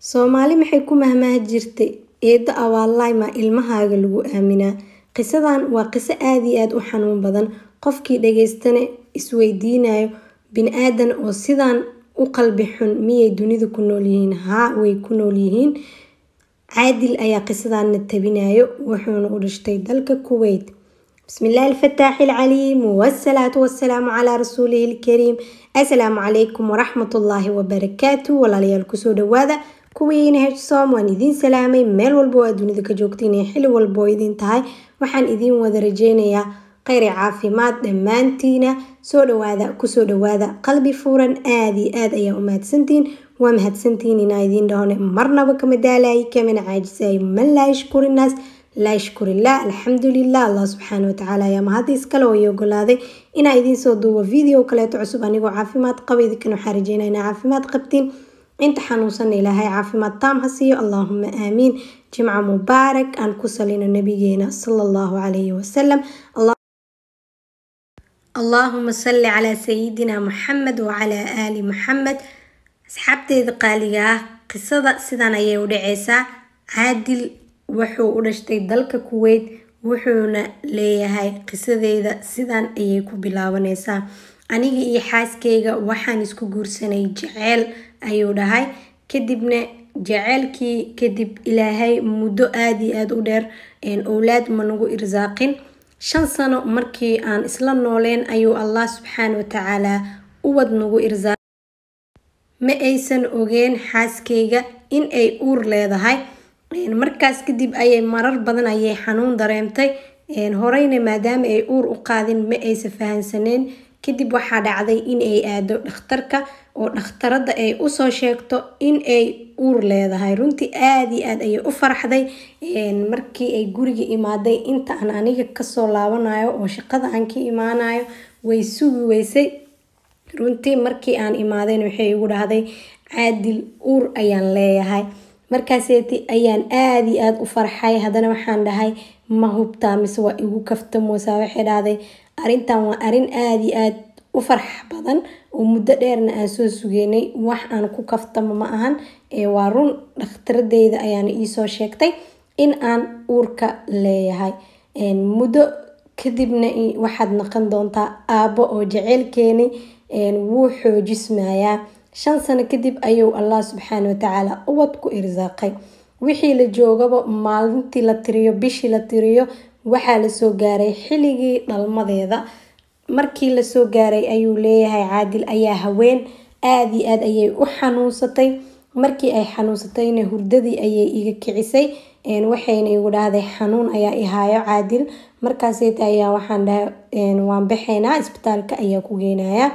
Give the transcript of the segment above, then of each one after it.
Soomaali maxay ku mahmaahi jirtay eedo abaal maa ilmahaaga lagu aaminaa qisadan waa qiso aad iyo aad u xanuun badan qofkii dhageystana isweydiinayo bini-aadan oo sidan u qalbi xun miyay dunida ku noolyihiin haa way ku noolyihiin caadil ayaa qisadana tabinayo wuxuuna u dhashtay dalka kuwait bismillaahi alfataaxi alcaliim wasalaatu wasalaamu calaa rasuulihi ilkariim assalaamu calaykum waraxmatullaahi wabarakaatu walaalayaal kusoo dhawaada kuwiina heshsoom waan idiin salaamay meel walba oo aad dunida ka joogtiin iyo xili walba oo idiin tahay waxaan idiin wada rajeynayaa kheyr iyo caafimaad dhammaantiina soo dhawaada kusoo dhawaada qalbi fuuran aada iyo aad ayaa u mahadsantihiin waa mahadsantihiin inaa idiin dhahone marnaba kama daalaayi kamana caajisaayo man laa yashkuri naas laa yashkurillah alxamdulilah allah subxaana watacaala ayaa mahadiis kale oo ii ogolaaday inaa idiin soo duubo video kaleeto cusub anigoo caafimaad qaba idinkan waxaa rajeynaa inaa caafimaad qabtiin inta xanuunsanna ilaahay caafimaad taam ha siiyo allaahuma aamiin jimca mubaarak aan ku salino nabigeena sala allahu calayhi wasalam allaahuma salli calaa sayidina muxamed wacalaa aali muxamed asxaabteeda qaaliga ah qisada sidan ayay u dhaceysaa caadil wuxuu u dhashtay dalka kuweyt wuxuuna leeyahay qisadeeda sidan ayay ku bilaabaneysaa aniga iyo xaaskeyga waxaan isku guursanay jaceyl ayuu dhahay kadibna jaceylkii kadib ilaahay muddo aada iyo aada u dheer owlaad ma nagu irsaaqin shan sano markii aan isla nooleen ayuu allah subxaana watacaala uwad nagu irsaaq ma aysan ogeen xaaskeyga in ay uur leedahay markaas kadib ayay marar badan ayay xanuun dareemtay horeyna maadaama ay uur u qaadin ma aysa fahansaneen kadib waxaa dhacday in ay aado dhakhtarka oo dhakhtarada ay usoo sheegto in ay uur leedahay runtii aada iyo aad ayay u faraxday markii ay guriga imaaday inta aan aniga kasoo laabanayo oo shaqada aan ka imaanayo way sugi weysay runtii markii aan imaadeyn waxay igu dhahday caadil uur ayaan leeyahay markaaseeti ayaan aada iyo aada u farxay haddana waxaan dhahay ma hubtaa mise waa igu kaftamoosaa waxay dhahday arrintan waa arrin aada iyo aada u farx badan oo muddo dheerna aan soo sugeynay wax aan ku kaftamo ma ahan waa run dhakhtaradeyda ayaana iisoo sheegtay in aan uurka leeyahay muddo kadibna waxaad naqon doontaa aabbo oo jaceylkeeni wuu xoojismayaa shan sano kadib ayuu allah subxaana watacaala ubad ku irsaaqay wixii la joogaba maalintii la tiriyo bishii la tiriyo waxaa lasoo gaaray xilligii dhalmadeeda markii lasoo gaaray ayuu leeyahay caadil ayaa haween aada iyo aad ayay u xanuunsatay markii ay xanuunsatayna hurdadii ayay iga kicisay waxayna igu dhahday xanuun ayaa ihaayo caadil markaaseeta ayaa waxaan dhahay waan baxaynaa isbitaalka ayaa ku geynayaa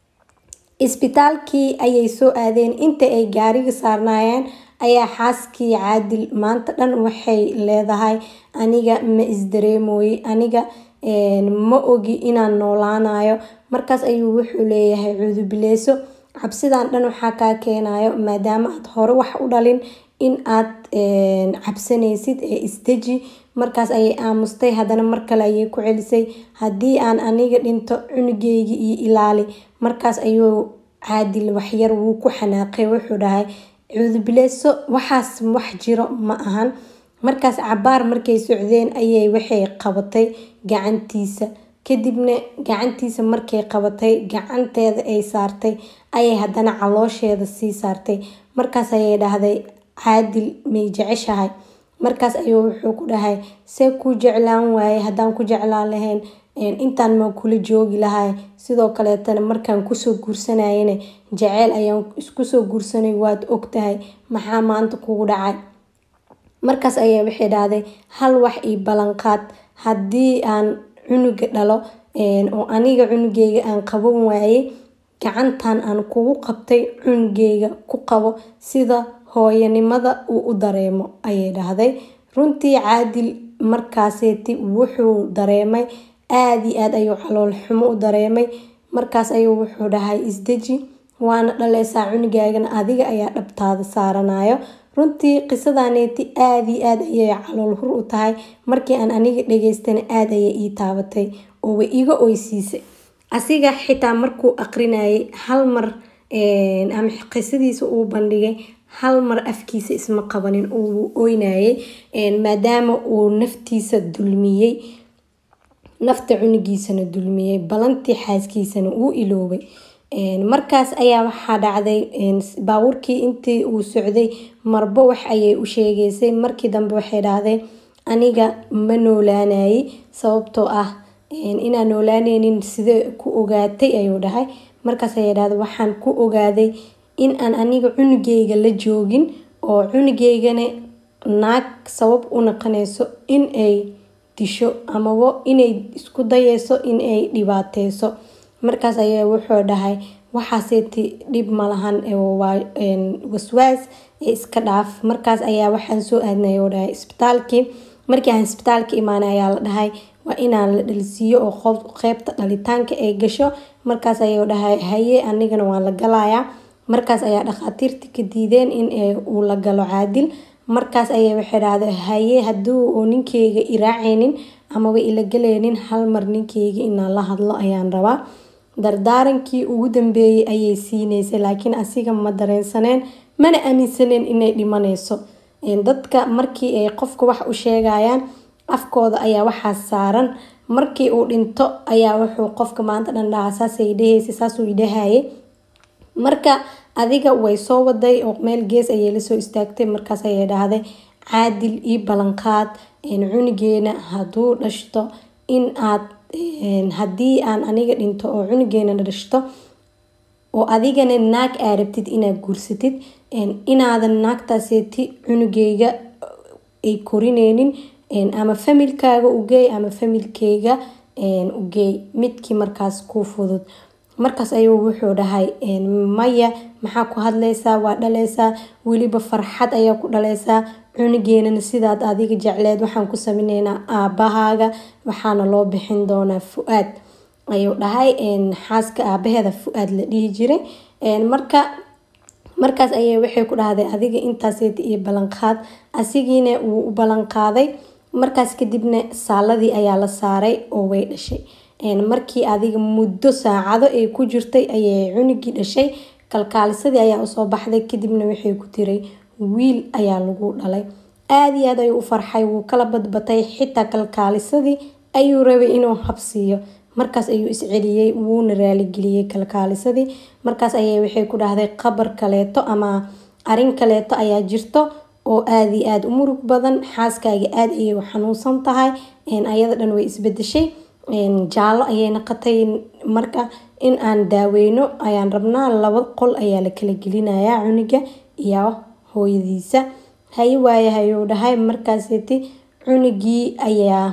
isbitaalkii ayay soo aadeen inta ay gaariga saarnaayeen ayaa xaaskii caadil maanta dhan waxay leedahay aniga ma isdareemooye aniga ma ogi inaan noolaanayo markaas ayuu wuxuu leeyahay cuudubileyso cabsidan dhan waxaa kaa keenayo maadaama aad hore wax u dhalin in aad cabsanaysid ee isdeji markaas ayay aamustay haddana mar kale ayay ku celisay haddii aan aniga dhinto cunugeygi iyo ilaali markaas ayuu caadil waxyar wuu ku xanaaqay wuxuu dhahay cuudubileyso waxaas wax jiro ma ahan markaas cabaar markay socdeen ayay waxay qabatay gacantiisa kadibna gacantiisa markay qabatay gacanteeda ay saartay ayay haddana caloosheeda sii saartay markaas ayay dhahday caadil may jeceshahay markaas ayuu wuxuu ku dhahay see kuu jeclaan waaye haddaan ku jeclaan lahayn intaan maa kula joogi lahay sidoo kaleetana markaan kusoo guursanayana jaceyl ayaan iskusoo guursanay waad ogtahay maxaa maanta kugu dhacay markaas ayaa waxay dhahday hal wax ii ballanqaad haddii aan cunuga dhalo oo aniga cunugeyga aan qaban waayey gacantan aan kugu qabtay cunugeyga ku qabo sida hooyanimada uu u dareemo ayay dhahday runtii caadil markaaseeti wuxuu dareemay aada iyo aad ayuu calool xumo u dareemay markaas ayuu wuxuu dhahay isdeji waana dhaleysaa cunugaagana adiga ayaa dhabtaada saaranayo runtii qisadaneeti aada iyo aad ayay calool hur u tahay markii aan aniga dhageystana aada ayay ii taabatay oo way iga oysiisay asiga xitaa markuu aqrinayay hal mar ama qisadiisa uu bandhigay hal mar afkiisa isma qabanin uu oynayay maadaama uu naftiisa dulmiyey nafta cunugiisana dulmiyey balantii xaaskiisana uu iloobay markaas ayaa waxaa dhacday baabuurkii intii uu socday marbo wax ayay u sheegeysay markii dambe waxay dhahday aniga ma noolaanayay sababtoo ah inaan noolaaneynin sidee ku ogaatay ayuu dhahay markaas ayay dhahday waxaan ku ogaaday in aan aniga cunugeyga la joogin oo cunugeygana naag sabab u naqanayso in ay disho amaba inay isku dayeyso in ay dhibaateyso markaas ayaa wuxuu dhahay waxaaseeti dhib malahan waa waswaas ee iska dhaaf markaas ayaa waxaan soo aadnay oo dhahay isbitaalkii markii aan isbitaalka imaanay ayaa la dhahay waa inaan la dhalisiiyo oo qeybta dhalitaanka ay gasho markaas ayuu dhahay haye anigana waan la galayaa markaas ayaa dhakhaatiirta ka diideen in uu la galo caadil markaas ayay waxay dhahday haye haduu uu ninkeyga iraaceynin amaba ila galeynin hal mar ninkeyga inaan la hadlo ayaan rabaa dardaarankii ugu dambeeyay ayay siineysay laakiin asiga ma dareensaneen mana aaminsaneen inay dhimaneyso dadka markii ay qofka wax u sheegayaan afkooda ayaa waxaa saaran markii uu dhinto ayaa wuxuu qofka maanta dhan dhahaa saasay dheheysa saasuu idhahaye marka adiga way soo waday oo meel gees ayay lasoo istaagtay markaas ayay dhahday caadil io ballanqaad cunugeena hadduu dhashto in aad haddii aan aniga dhinto oo cunugeena dhashto oo adigana naag aa rabtid inaad guursatid inaadan naagtaaseeti cunugeyga ay korineynin ama familkaaga ugeey ama familkeyga ugeey midkii markaas ku fudud markaas ayuu wuxuu dhahay maya maxaa ku hadleysaa waa dhaleysaa weliba farxad ayaa ku dhaleysaa cunugeenana sidaad adiga jecleed waxaan ku sameyneyna aabahaaga waxaana loo bixin doonaa fu-aad ayuu dhahay xaaska aabaheeda fu-aad la dhihi jiray marka markaas ayay waxay ku dhahday adiga intaaseet iyo ballanqaad asigiina wuu u ballanqaaday markaas kadibna saaladii ayaa la saaray oo way dhashay markii adiga muddo saacado ay ku jirtay ayay cunugii dhashay kalkaalisadii ayaa usoo baxday kadibna waxay ku tiray wiil ayaa lagu dhalay aada iyo aad ayuu u farxay wuu kala badbatay xitaa kalkaalisadii ayuu rabay inuu habsiiyo markaas ayuu isceliyey wuuna raaligeliyey kalkaalisadii markaas ayay waxay ku dhahday qabar kaleeto ama arin kaleeto ayaa jirto oo aada iyo aada u murug badan xaaskaaga aada ayay u xanuunsan tahay ayada dhan way isbedeshay jaallo ayay naqatay marka in aan daaweyno ayaan rabnaa laba qol ayaa la kala gelinayaa cuniga iyo hooyadiisa haye waaye hayuu dhahay markaaseti cunigii ayaa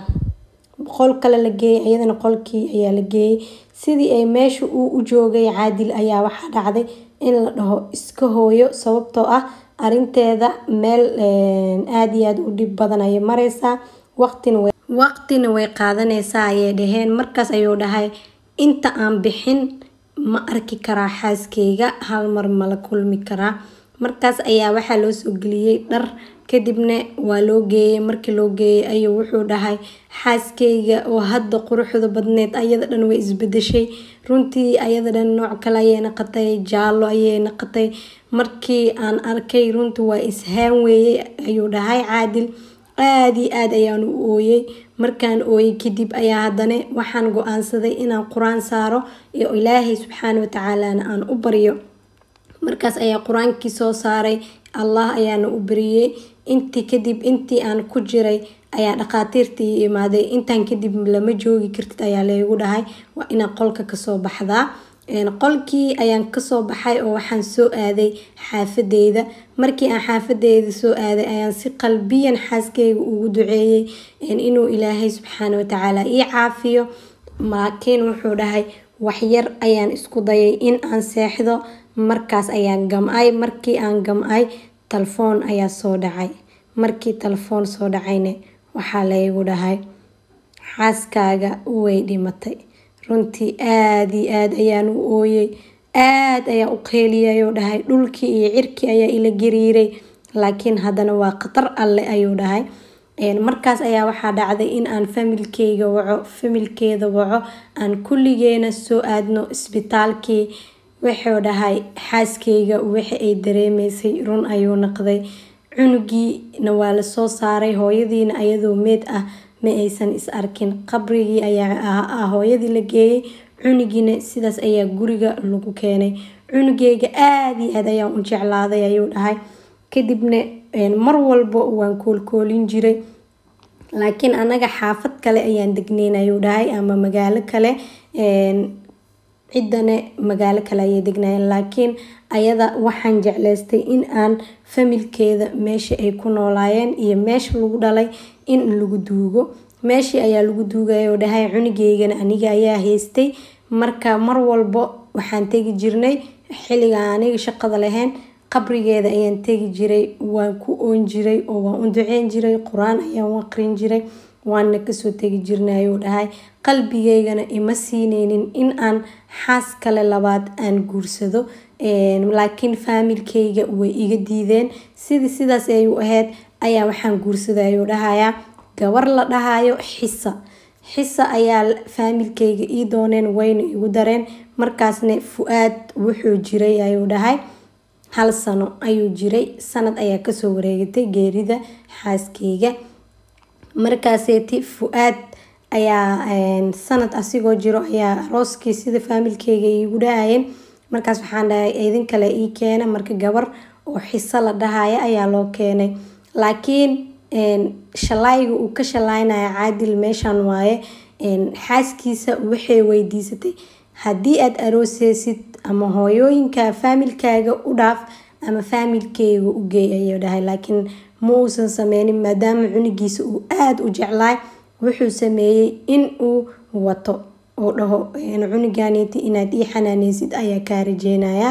qol kale la geeyay iyadana qolkii ayaa la geeyay sidii ay meesha uu u joogay caadil ayaa waxaa dhacday in la dhaho iska hooyo sababtoo ah arinteeda meel aada iyo aada u dhib badan ayay mareysaa waqtina waqtina way qaadaneysaa ayay dhaheen markaas ayuu dhahay inta aan bixin ma arki karaa xaaskeyga hal mar mala kulmi karaa markaas ayaa waxaa loo soo geliyey dhar kadibna waa loo geeyay markii loo geeyay ayuu wuxuu dhahay xaaskeyga oo hadda quruxda badneed ayada dhan way isbedeshay runtii ayada dhan nooc kale ayay naqatay jaallo ayay naqatay markii aan arkay runtii waa ishaan weeyey ayuu dhahay caadil aada iyo aada ayaan u ooyey markaan ooyey kadib ayaa haddana waxaan go-aansaday inaan qur-aan saaro iyo ilaahay subxaana watacaalana aan u baryo markaas ayaa qur-aankii soo saaray allah ayaana u bariyey intii kadib intii aan ku jiray ayaa dhakhaatiirtii imaaday intaan kadib lama joogi kartid ayaa laygu dhahay waa inaa qolka kasoo baxdaa qolkii ayaan kasoo baxay oo waxaan soo aaday xaafadeyda markii aan xaafadeyda soo aaday ayaan si qalbiyan xaaskeyga ugu duceeyey inuu ilaahay subxaana watacaala ii caafiyo laakiin wuxuu dhahay waxyar ayaan isku dayay in aan seexdo markaas ayaan gam-ay markii aan gam-ay telefoon ayaa soo dhacay markii telefoon soo dhacayna waxaa laygu dhahay xaaskaaga way dhimatay runtii aada iyo aada ayaan u ooyey aada ayaan u qeeliyay oo dhahay dhulkii iyo cirkii ayaa ila gariiray laakiin haddana waa khatar alle ayuu dhahay markaas ayaa waxaa dhacday in aan familkeyga waco familkeeda waco aan kulligeena soo aadno isbitaalkii wuxuu dhahay xaaskeyga waxa ay dareemaysay run ayuu naqday cunugiina waa lasoo saaray hooyadiina ayadoo meed ah ma aysan is arkin qabrigii ayaa hooyadii la geeyey cunugiina sidaas ayaa guriga lagu keenay cunugeyga aada iyo aad ayaan u jeclaaday ayuu dhahay kadibna mar walba waan koolkoolin jiray laakiin anaga xaafad kale ayaan degneyn ayuu dhahay ama magaalo kale ciddana magaalo kale ayay degnaayeen laakiin ayada waxaan jeclaystay in aan familkeeda meesha ay ku noolaayeen iyo meesha lagu dhalay in lagu duugo meeshii ayaa lagu duugaya oo dhahay cunugeygana aniga ayaa haystay marka mar walba waxaan tegi jirnay xilliga aniga shaqada lahayn qabrigeeda ayaan tegi jiray waan ku oon jiray oo waan u duceyn jiray qur-aan ayaan u aqrin jiray waana kasoo tegi jirnay ayuu dhahay qalbigeygana ima siineynin in aan xaas kale labaad aan guursado laakiin faamilkeyga way iga diideen sidii sidaas ay u ahayd ayaa waxaan guursaday ayuu dhahayaa gabar la dhahayo xisa xisa ayaa faamilkeyga ii dooneen wayna igu dareen markaasna fu-aad wuxuu jiray ayuu dhahay hal sano ayuu jiray sanad ayaa kasoo wareegatay geerida xaaskeyga markaaseeti fu-aad ayaa sanad asigoo jiro ayaa arooskii sida faamilkeyga iigu dhahayeen markaas waxaan dhahay idin kale ii keena marka gabar oo xiso la dhahaya ayaa loo keenay laakiin shalayga uu ka shalaynaya caadil meeshan waaye xaaskiisa waxay weydiisatay haddii aada arooseysid ama hooyooyinka faamilkaaga u dhaaf ama faamilkeyga u geey ayuu dhahay laakiin ma uusan sameynin maadaama cunugiisa uu aada u jeclaay wuxuu sameeyey in uu wato oo dhaho cunuganeeti inaad ii xanaaneysid ayaa kaa rajeynayaa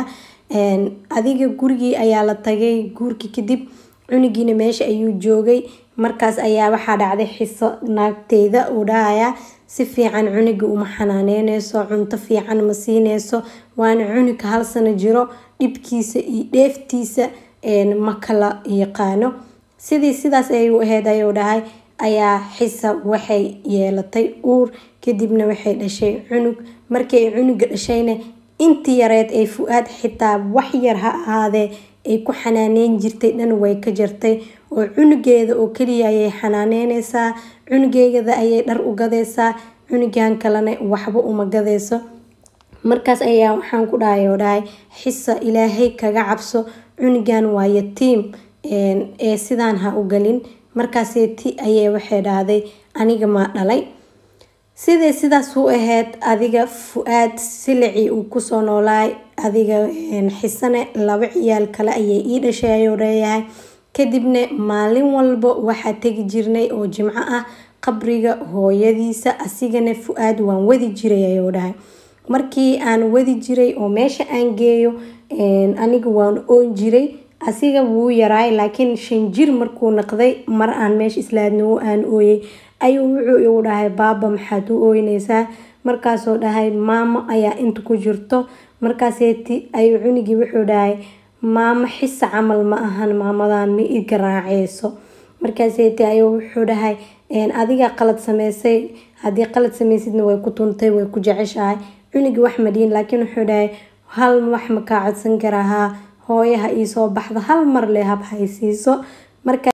adiga gurigii ayaa la tagay guurkii kadib cunugiina meesha ayuu joogay markaas ayaa waxaa dhacday xiso naagteyda uu dhahayaa si fiican cunuga uma xanaaneyneyso cunto fiican ma siineyso waana cunuga hal sano jiro dhibkiisa iyo dheeftiisa ma kala yaqaano sidii sidaas ayuu ahayd ayuu dhahay ayaa xisa waxay yeelatay uur kadibna waxay dhashay cunug markii ay cunuga dhashayna intii yareed ay fu-aad xitaa wax yar ha ahaadee ay ku xanaaneyn jirtay dhan way ka jartay oo cunugeeda oo keliya ayay xanaaneyneysaa cunugeegada ayay dhar u gadeysaa cunugan kalena waxba uma gadeyso markaas ayaa waxaan ku dhahay oo dhahay xisa ilaahay kaga cabso cunugan waa yatiim ee sidaan ha u galin markaaseeti ayay waxay dhahday aniga maa dhalay siday sidaas u ahayd adiga fu-aad silicii uu kusoo noolaay adiga xisane laba ciyaal kale ayay ii dhashay ayuu leeyahay kadibna maalin walba waxaa tegi jirnay oo jimco ah qabriga hooyadiisa asigana fu-aad waan wadi jiray ayuu dhahay markii aan wadi jiray oo meesha aan geeyo aniga waan oon jiray asiga wuu yaraay laakiin shan jir markuu naqday mar aan meesha islaadnimo aan ooyey ayuu wuxuu igu dhahay baaba maxaad u ooyneysaa markaasoo dhahay maamo ayaa inta ku jirto markaaseeti ayuu cunigii wuxuu dhahay maamo xisa camal ma ahan maamadan ma i garaaceyso markaaseeti ayuu wuxuu dhahay adiga qalad sameysay haddii qalad sameysidna way ku tuntay way ku jeceshahay cunigii wax madhiin laakiin wuxuu dhahay hal wax ma kaa codsan karahaa hooyaha iisoo baxda hal mar le hab haysiiso marka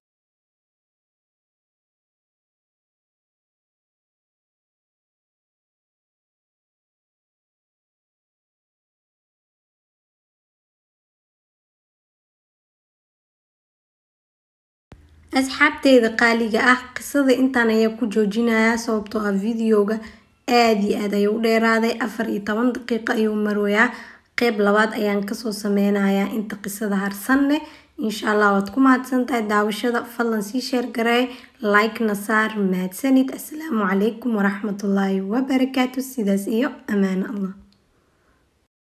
asxaabteyda qaaliga ah qisada intaan ayaa ku joojinayaa sababtoo ah videoga aada iyo aad ayuu u dheeraaday afar iyo toban daqiiqo ayuu marooyaa qeyb labaad ayaan kasoo sameynayaa inta qisada harsanne insha allah waad ku mahadsantahay daawashada fadlan sii sheer gareey like-na saar mahadsanid asalaamu calaykum waraxmatullaahi wabarakaatu sidaas iyo ammaano allah